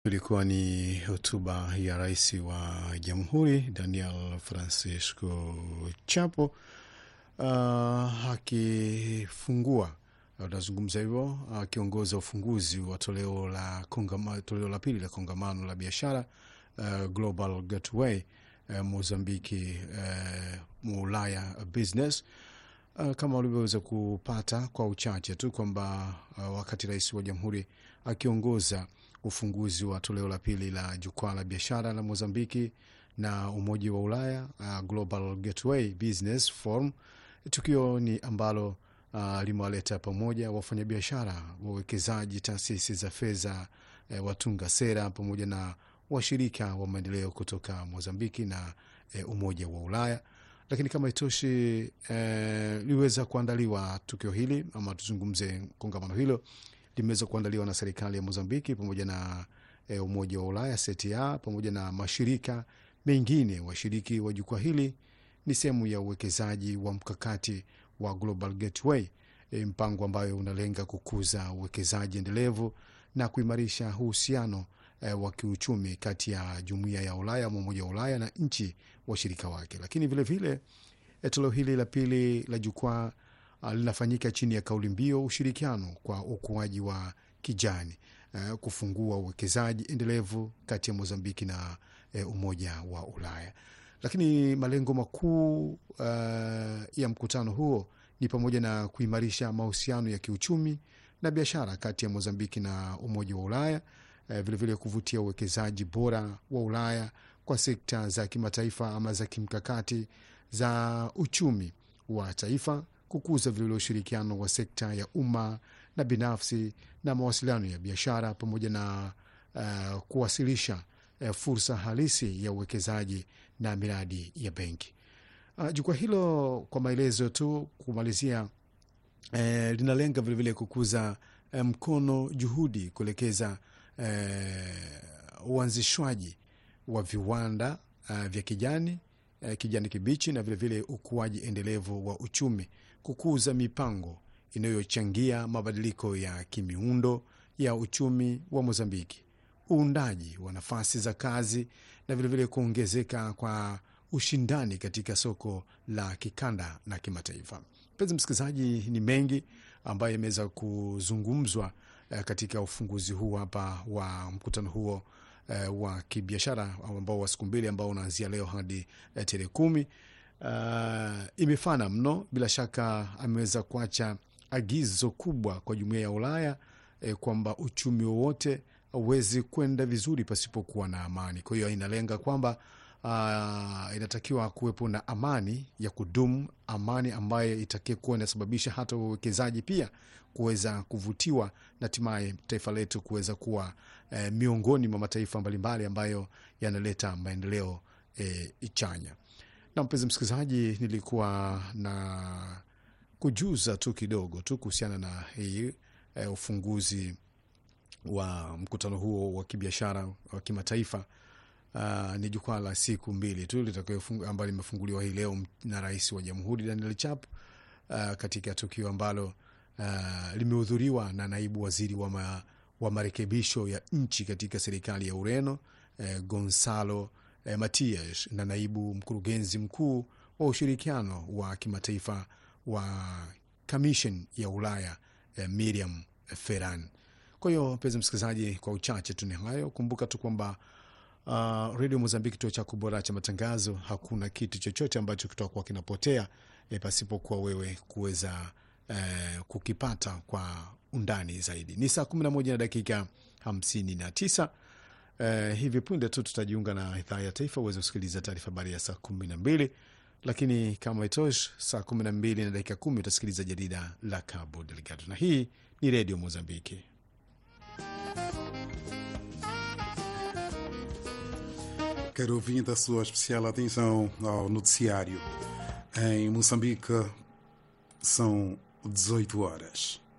Ilikuwa ni hotuba ya rais wa jamhuri Daniel Francisco Chapo uh, akifungua unazungumza hivyo akiongoza ufunguzi wa toleo la kongama, toleo la pili la kongamano la biashara uh, Global Gateway uh, Mozambiki uh, Ulaya Business uh, kama ulivyoweza kupata kwa uchache tu kwamba uh, wakati rais wa jamhuri akiongoza ufunguzi wa toleo la pili la jukwaa la biashara la Mozambiki na Umoja wa Ulaya uh, Global Gateway Business Forum. Tukio ni ambalo uh, limewaleta pamoja wafanyabiashara, wawekezaji, taasisi za fedha, eh, watunga sera pamoja na washirika wa maendeleo kutoka Mozambiki na eh, Umoja wa Ulaya. Lakini kama itoshi, eh, liweza kuandaliwa tukio hili ama tuzungumze kongamano hilo limeweza kuandaliwa na serikali ya Mozambiki pamoja na e, Umoja wa Ulaya CTA pamoja na mashirika mengine. Washiriki wa jukwaa hili ni sehemu ya uwekezaji wa mkakati wa Global Gateway, e, mpango ambayo unalenga kukuza uwekezaji endelevu na kuimarisha uhusiano e, wa kiuchumi kati ya jumuiya ya Ulaya ama Umoja wa Ulaya na nchi washirika wake. Lakini vilevile e, toleo hili la pili la jukwaa Uh, linafanyika chini ya kauli mbiu ushirikiano kwa ukuaji wa kijani, uh, kufungua uwekezaji endelevu kati ya Mozambiki na uh, Umoja wa Ulaya. Lakini malengo makuu uh, ya mkutano huo ni pamoja na kuimarisha mahusiano ya kiuchumi na biashara kati ya Mozambiki na Umoja wa Ulaya, uh, vilevile kuvutia uwekezaji bora wa Ulaya kwa sekta za kimataifa ama za kimkakati za uchumi wa taifa kukuza vilevile ushirikiano wa sekta ya umma na binafsi na mawasiliano ya biashara pamoja na uh, kuwasilisha uh, fursa halisi ya uwekezaji na miradi ya benki. Uh, jukwaa hilo kwa maelezo tu kumalizia, uh, linalenga vilevile kukuza uh, mkono juhudi kuelekeza uh, uanzishwaji wa viwanda uh, vya kijani uh, kijani kibichi na vilevile ukuaji endelevu wa uchumi kukuza mipango inayochangia mabadiliko ya kimiundo ya uchumi wa Mozambiki, uundaji wa nafasi za kazi na vilevile kuongezeka kwa ushindani katika soko la kikanda na kimataifa. Mpenzi msikilizaji, ni mengi ambayo yameweza kuzungumzwa eh, katika ufunguzi huu hapa wa mkutano huo eh, wa kibiashara ambao wa siku mbili ambao unaanzia leo hadi eh, tarehe kumi. Uh, imefana mno. Bila shaka ameweza kuacha agizo kubwa kwa jumuiya ya Ulaya eh, kwamba uchumi wowote hauwezi kwenda vizuri pasipokuwa na amani. Kwa hiyo inalenga kwamba uh, inatakiwa kuwepo na amani ya kudumu, amani ambayo itakie kuwa inasababisha hata wawekezaji pia kuweza kuvutiwa na hatimaye taifa letu kuweza kuwa eh, miongoni mwa mataifa mbalimbali ambayo yanaleta maendeleo eh, chanya na mpenzi msikilizaji, nilikuwa na kujuza tu kidogo tu kuhusiana na hii e, ufunguzi wa mkutano huo wa kibiashara wa kimataifa. Uh, ni jukwaa la siku mbili tu ambayo limefunguliwa hii leo na rais wa jamhuri Daniel Chap uh, katika tukio ambalo uh, limehudhuriwa na naibu waziri wa, ma, wa marekebisho ya nchi katika serikali ya Ureno uh, Gonzalo eh, Matias na naibu mkurugenzi mkuu wa ushirikiano wa kimataifa wa Commission ya Ulaya eh, Miriam Ferran. Kwa hiyo mpenzi msikilizaji, kwa uchache tu ni hayo. Kumbuka tu kwamba uh, redio Mozambiki, kituo chako bora cha matangazo, hakuna kitu chochote ambacho kitakuwa kinapotea eh, pasipokuwa wewe kuweza eh, kukipata kwa undani zaidi. Ni saa kumi na moja na dakika hamsini na tisa. Uh, hivi punde tu tutajiunga na idhaa ya taifa uweze kusikiliza taarifa habari ya saa kumi na mbili lakini kama itosh, saa kumi na mbili na dakika kumi utasikiliza jarida la Cabo Delgado, na hii ni redio Mozambiki. Quero ouvinte a sua especial atenção ao noticiário. Em Moçambique são 18 horas.